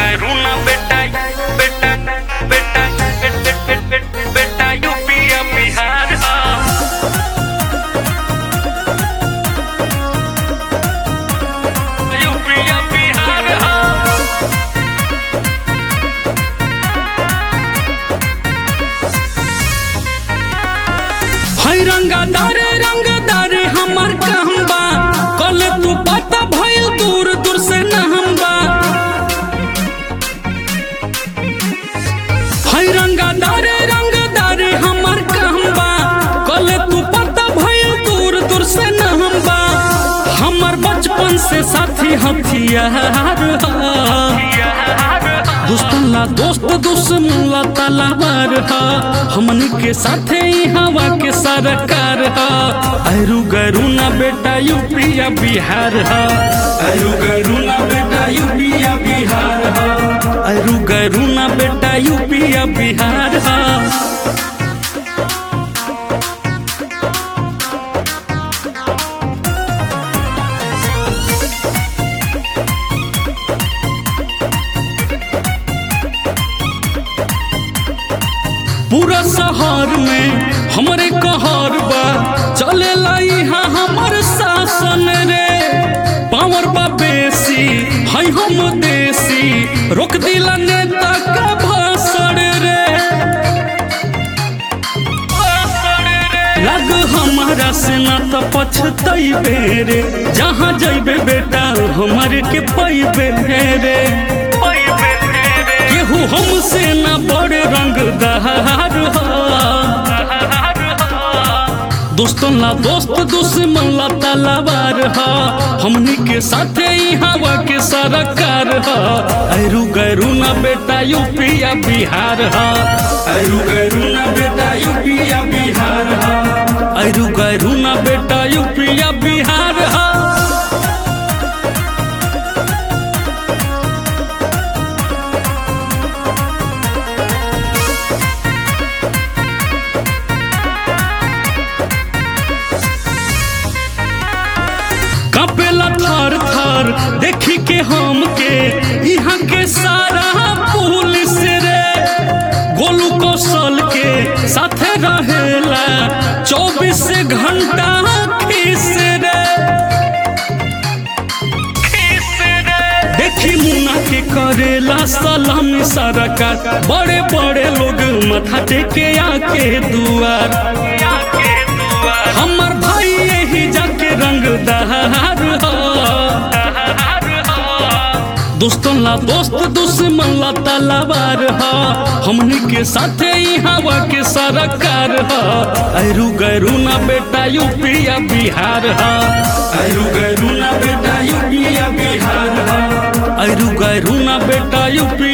करू ना बेटा बेटा बेटा बेटा यूपी या बिहार यूपी या बिहार है रंगदारे रंगदारे हमार कहम्बा कल तू पता भइल दूर दूर से नहम्बा है रंगदारे रंगदारे हमार कहम्बा कल तू पता भइल दूर दूर से नहम्बा हमर बचपन से साथी हथियार दोस्तन ला दोस्त दुश्मन ला तलवार हा हमनी के साथे ही हवा के सरकार हा अरु गरु ना बेटा यूपी या बिहार हा अरु गरु ना बेटा यूपी या बिहार हा अरु गरु ना बेटा यूपी या बिहार हा पूरा शहर में हमरे कहर बा चले यहाँ हमर शासन रे पावर बा बेसी है हम देसी रोक दिला नेता का भाषण रे लग हमारा से ना तो पछतैबे रे जहाँ जैबे बेटा हमारे के पैबे रे केहू हमसे ना बड़े रंगदार दोस्तन ला दोस्त दुश्मन ला तलवार हा हमनी के साथे ही हवा के सरकार हा अरु गरु ना बेटा यूपी या बिहार हा अरु गरु ना बेटा यूपी या बिहार हा अरु गरु ना बेटा यूपी या बिहार हा कपेला थर थर देखी के हम के यहाँ के सारा पुलिस रे गोलू कौशल के साथे रहेला चौबीस घंटा खीस रे देखी मुन्ना के करेला सलामी सरकार बड़े बड़े लोग माथा टेके आके दुआर हमर भाई यही जाके रंगदार दोस्तन ला दोस्त दुश्मन ला तलवार हा हमनी के साथे ही हवा के सरकार हा अरु गरु ना बेटा यूपी या बिहार हा अरु गरु ना बेटा यूपी या बिहार हा अरु गरु ना बेटा यूपी